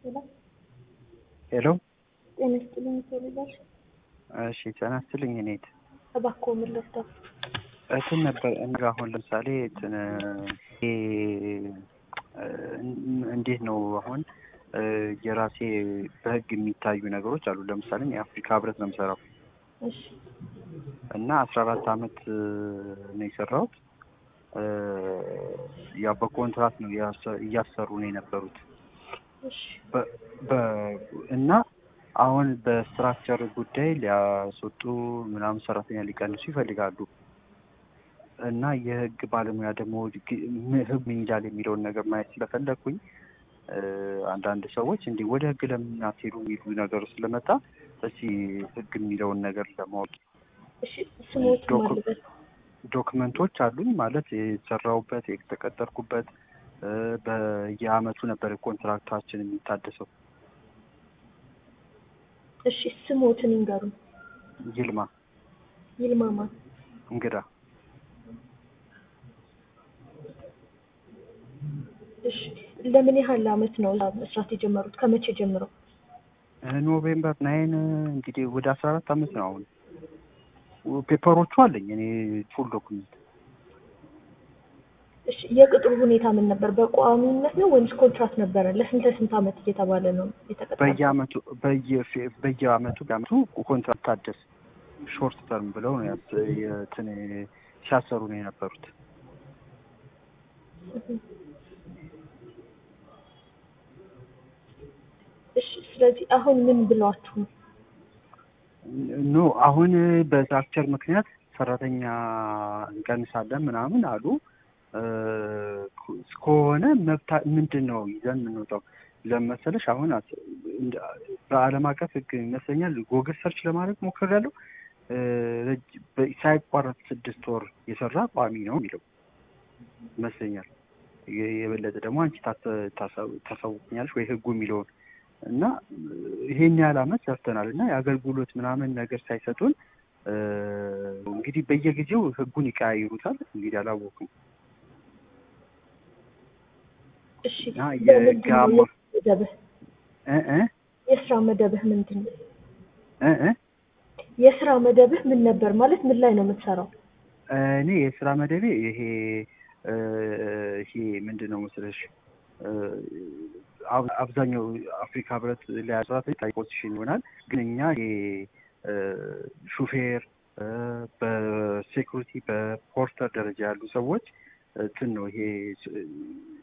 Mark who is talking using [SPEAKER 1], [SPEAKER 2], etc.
[SPEAKER 1] ሄሎ
[SPEAKER 2] ሄሎ
[SPEAKER 1] ጤና ይስጥልኝ ይፈልጋል
[SPEAKER 2] እሺ ጤና ይስጥልኝ እኔት
[SPEAKER 1] እባክዎ ምን ልርዳው?
[SPEAKER 2] እንትን ነበር እኔ አሁን ለምሳሌ እንትን ይሄ እንዴት ነው አሁን የራሴ በህግ የሚታዩ ነገሮች አሉ። ለምሳሌ የአፍሪካ ህብረት ነው የምሰራው
[SPEAKER 1] እሺ
[SPEAKER 2] እና አስራ አራት አመት ነው የሰራሁት። ያው በኮንትራት ነው እያሰሩ ነው የነበሩት
[SPEAKER 1] እሺ
[SPEAKER 2] በ- በ- እና አሁን በስትራክቸር ጉዳይ ሊያስወጡ ምናምን ሰራተኛ ሊቀንሱ ይፈልጋሉ እና የህግ ባለሙያ ደግሞ ህግ ምን ይላል የሚለውን ነገር ማየት ስለፈለግኩኝ አንዳንድ ሰዎች እንዲህ ወደ ህግ ለምን አትሄዱ የሚሉ ነገሩ ስለመጣ እስኪ ህግ የሚለውን ነገር ለማወቅ
[SPEAKER 1] እሺ ስሞት
[SPEAKER 2] ዶክ-
[SPEAKER 1] ማልበት
[SPEAKER 2] ዶክመንቶች አሉኝ ማለት የተሰራሁበት የተቀጠርኩበት በየአመቱ ነበር ኮንትራክታችን የሚታደሰው
[SPEAKER 1] እሺ ስሞትን ይንገሩን።
[SPEAKER 2] ይልማ
[SPEAKER 1] ይልማማ
[SPEAKER 2] እንግዳ
[SPEAKER 1] እሺ ለምን ያህል አመት ነው እዛ መስራት የጀመሩት? ከመቼ ጀምሮ?
[SPEAKER 2] ኖቬምበር ናይን እንግዲህ ወደ አስራ አራት አመት ነው አሁን ፔፐሮቹ አለኝ እኔ ፉል ዶክመንት
[SPEAKER 1] እሺ የቅጥሩ ሁኔታ ምን ነበር? በቋሚነት ነው ወይስ ኮንትራክት ነበረ? ለስንት ለስንት አመት እየተባለ ነው የተቀጠረው?
[SPEAKER 2] በየአመቱ በየ- በየአመቱ በአመቱ ኮንትራክት ታደስ ሾርት ተርም ብለው ነው ያስ- የትን ሲያሰሩ ነው የነበሩት
[SPEAKER 1] እሺ ስለዚህ አሁን ምን ብሏችሁ ነው?
[SPEAKER 2] ኖ አሁን በስትራክቸር ምክንያት ሰራተኛ እንቀንሳለን ምናምን አሉ እ፣ እስከሆነ መብታ ምንድን ነው ይዘን የምንወጣው ለመሰለሽ አሁን አስ- እንደ- በአለም አቀፍ ህግ ይመስለኛል ጎግል ሰርች ለማድረግ ሞክሬያለሁ እ፣ ረጅ- በ- ሳይቋረጥ ስድስት ወር የሰራ ቋሚ ነው የሚለው ይመስለኛል የ- የበለጠ ደግሞ አንቺ ታስ- ታሳው- ታሳውቅኛለሽ ወይ ህጉ የሚለውን እና ይሄን ያህል አመት ሰርተናል እና የአገልግሎት ምናምን ነገር ሳይሰጡን እ፣ እንግዲህ በየጊዜው ህጉን ይቀያይሩታል። እንግዲህ አላወኩም
[SPEAKER 1] እሺ
[SPEAKER 2] እና
[SPEAKER 1] በምንድን ነው
[SPEAKER 2] የጋማ
[SPEAKER 1] መደብህ?
[SPEAKER 2] እ እ
[SPEAKER 1] የስራ መደብህ ምንድን ነው?
[SPEAKER 2] እ እ
[SPEAKER 1] የስራ መደብህ ምን ነበር? ማለት ምን ላይ ነው የምትሰራው?
[SPEAKER 2] እኔ የስራ መደቤ ይሄ እ፣ ይሄ ምንድን ነው መሰለሽ እ፣ አብ- አብዛኛው አፍሪካ ህብረት ላይ ሰራተኞች ታይ ፖዚሽን ይሆናል። ግን እኛ ይሄ እ፣ ሹፌር እ፣ በሴኩሪቲ በፖርተር ደረጃ ያሉ ሰዎች እንትን ነው ይሄ